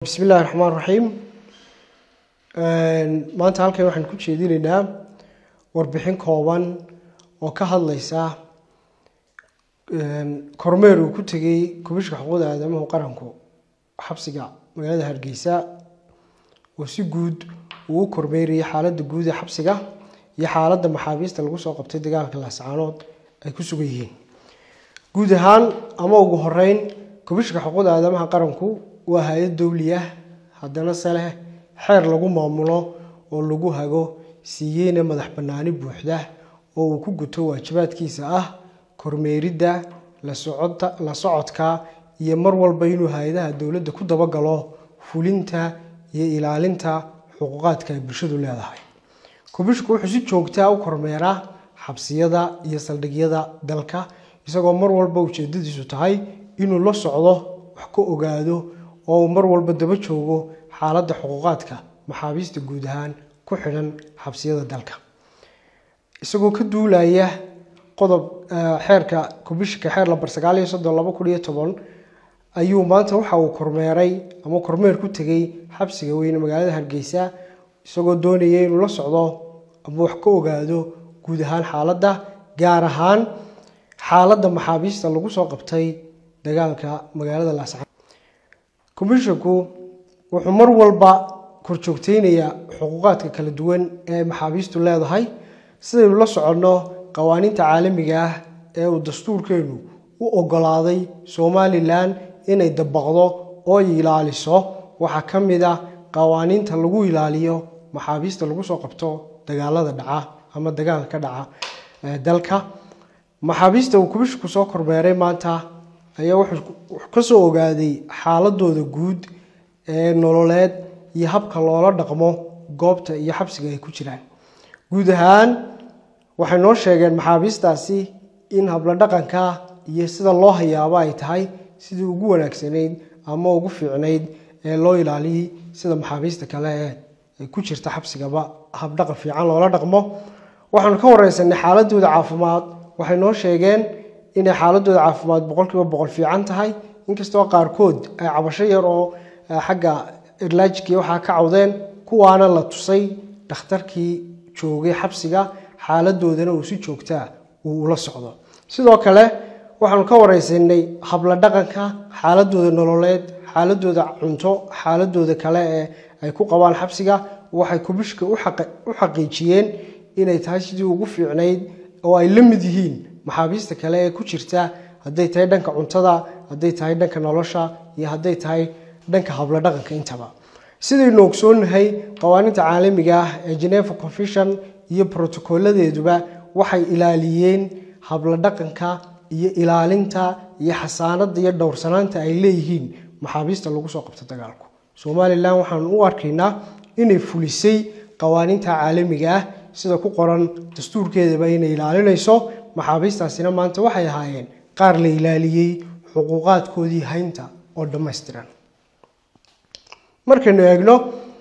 bismi illaahi raxmaan raxiim maanta halkan waxaan ku jeedinaynaa warbixin kooban oo ka hadlaysa kormeer uu ku tegay kubishka xuquuqda aadamahu qaranku xabsiga magaalada hargeysa oo si guud uu u kormeerayay xaaladda guud ee xabsiga iyo xaaladda maxaabiista lagu soo qabtay dagaalka laascaanood ay ku sugan yihiin guud ahaan ama ugu horeyn kubishka xuquuqda aadamaha qaranku waa hay-ad dowli ah haddana se leh xeer lagu maamulo oo lagu hago siiyeyna madax bannaani buuxda oo uu ku guto waajibaadkiisa ah kormeeridda la socodka iyo mar walba inuu hay-adaha dowladda ku dabagalo fulinta iyo ilaalinta xuquuqaadka ay bulshadu leedahay kubishku wuxuu si joogtaa u kormeeraa xabsiyada iyo saldhigyada dalka isagoo mar walba ujeedadiisu tahay inuu la socdo wax ka ogaado oo uu mar walba daba joogo xaaladda xuquuqaadka maxaabiista guud ahaan ku xidhan xabsiyada dalka isagoo ka duulaya qodob xeerka kubishka xeer lambar sagaal iyo soddon laba kun iyo toban ayuu maanta waxa uu kormeeray ama kormeer ku tegay xabsiga weyne magaalada hargeysa isagoo doonaya inuu la socdo ama wax ka ogaado guud ahaan xaaladda gaar ahaan xaaladda maxaabiista lagu soo qabtay dagaalka magaalada laascaan komishinku wuxuu mar walba korjoogteynayaa xuquuqaadka kala duwan ee maxaabiistu leedahay sidaynu la soconno qawaaniinta caalamiga ah ee uu dastuurkeenu u ogolaaday somalilan inay dabaqdo oo ilaaliso waxaa ka mid ah qawaaniinta lagu ilaaliyo maxaabiista lagu soo qabto dagaalada dhaca ama dagaalka ka dhaca dalka maxaabiista uu kubishku soo kormeeray maanta ayaa wuxuu kasoo ogaaday xaaladooda guud ee nololeed iyo habka loola dhaqmo goobta iyo xabsiga ay ku jiraan guud ahaan waxay noo sheegeen maxaabiistaasi in habla dhaqanka iyo sida loo hayaabo ay tahay sidii ugu wanaagsanayd ama ugu fiicnayd ee loo ilaaliyay sida maxaabiista kale ee ku jirta xabsigaba habdhaqan fiican loola dhaqmo waxaanu ka wareysanay xaaladooda caafimaad waxay noo sheegeen inay xaaladooda caafimaad boqolkiiba boqol fiican tahay inkastoo qaarkood ay cabasho yar oo xagga irlaajkii waxaa ka cawdeen kuwaana la tusay dhakhtarkii joogay xabsiga xaaladoodana uu si joogtaa uu ula socdo sidoo kale waxaanu ka wareysanay habla dhaqanka xaaladooda nololeed xaaladooda cunto xaaladooda kale ee ay ku qabaan xabsiga waxay kubishka u xaqiijiyeen inay tahay sidii ugu fiicnayd oo ay la mid yihiin maxaabiista kale ee ku jirta hadday tahay dhanka cuntada hadday tahay dhanka nolosha iyo hadday tahay dhanka habla dhaqanka intaba sidaynu ogsoonahay qawaaniinta caalamiga ah ee geneva convention iyo brotocoladeeduba waxay ilaaliyeen habla dhaqanka iyo ilaalinta iyo xasaanada iyo dhowrsanaanta ay leeyihiin maxaabiista lagu soo qabto dagaalku somalilan waxaanu u arkaynaa inay fulisay qawaaniinta caalamiga ah sida ku qoran dastuurkeedaba inay ilaalinayso maxaabiistaasina maanta waxay ahaayeen qaar la ilaaliyey xuquuqaadkoodii haynta oo dhammaystiran markaynu eegno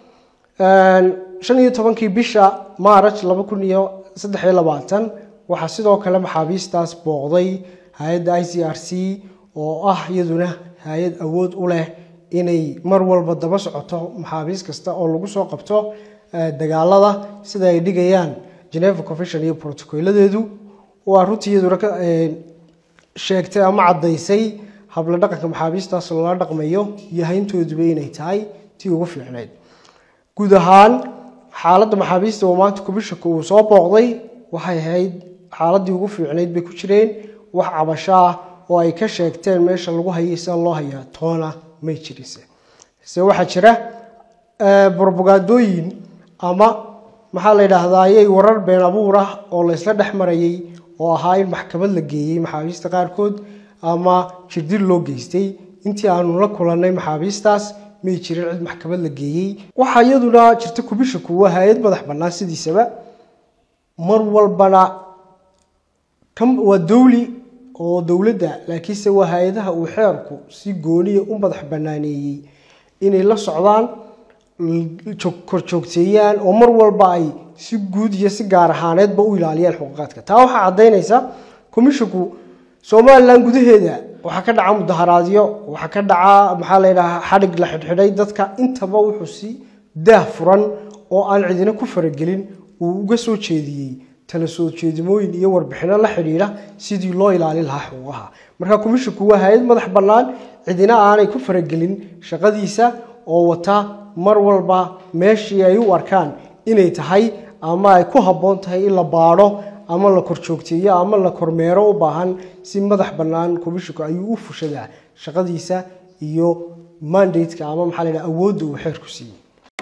shan iyo tobankii bisha maaraj laba kun iyo saddex iyo labaatan waxaa sidoo kale maxaabiistaas booqday hay-adda i c r c oo ah iyaduna hay-ad awood u leh inay mar walba daba socoto maxaabiis kasta oo lagu soo qabto dagaalada sida ay dhigayaan geneva convention iyo protocoladeedu waa runtii iyaduna sheegtay ama caddaysay habla dhaqanka maxaabiistaas loola dhaqmayo iyo hayntooduba inay tahay tii ugu fiicnayd guud ahaan xaaladda maxaabiista oo maanta kubishaka uu soo booqday waxay ahayd xaaladii ugu fiicnayd bay ku jireen wax cabasho ah oo ay ka sheegteen meesha lagu hayay sida loo hayaa toona may jirise se waxaa jira brobagaadooyin ama maxaa la yidhaahdaa ayay warar been abuur ah oo laysla dhex marayay oo ahaa in maxkamad la geeyey maxaabiista qaarkood ama jirdil loo geystay intii aanu la kulannay maxaabiistaas may jirin cid maxkamad la geeyey waxaa iyaduna jirta kubishaku waa hay-ad madax bannaan sidiisaba mar walbana waa dowli oo dowladda laakiinse waa hay-adaha uu xeerku si gooniya u madax bannaaneeyey inay la socdaan korjoogteeyaan oo mar walba ay si guud iyo si gaar ahaaneedba u ilaaliyaan xuquuqaadka taa waxaa caddaynaysa komishinku somalilan gudaheeda waxaa ka dhaca mudaharaadyo waxaa ka dhaca maxaa la yidhaha xadhig la xidhxidhay dadka intaba wuxuu si daah furan oo aan cidina ku faragelin uu uga soo jeediyey tala soo jeedimooyin iyo warbixino la xidhiidha sidii loo ilaalin lahaa xuquuqaha marka komishinku waa hay-ad madax bannaan cidina aanay ku faragelin shaqadiisa oo wata mar walba meeshii ay u arkaan inay tahay ama ay ku habboon tahay in la baadho ama la korjoogteeyo ama la kormeero u baahan si madax bannaan komishinku ayuu u fushadaa shaqadiisa iyo mandateka ama maxaa la yidhaha awoodda uu xeerku siiyey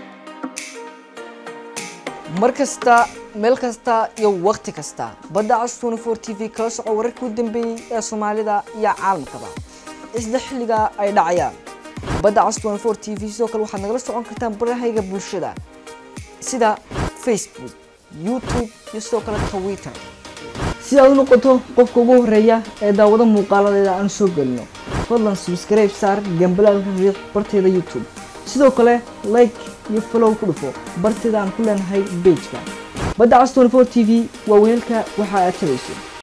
mar kasta meel kasta iyo wakhti kasta badda cas tnfor t v kala soco wararkii u dambeeyey ee soomaalida iyo caalamkaba isla xilliga ay dhacayaan badda cas tnfor t v sidoo kale waxaad nagala socon kartaan barahayga bulshada sida facebook youtube iyo sidoo kale twitter si aad u noqoto qofka ugu horeeya ee daawado muuqaaladeeda aan soo gelino fadlan subscribe saar gambalaalka riiq barteeda youtube sidoo kale like iyo follow ku dhufo barteeda aan ku leenahay bejka badda cas 24 t v waa weelka waxa aad tabayso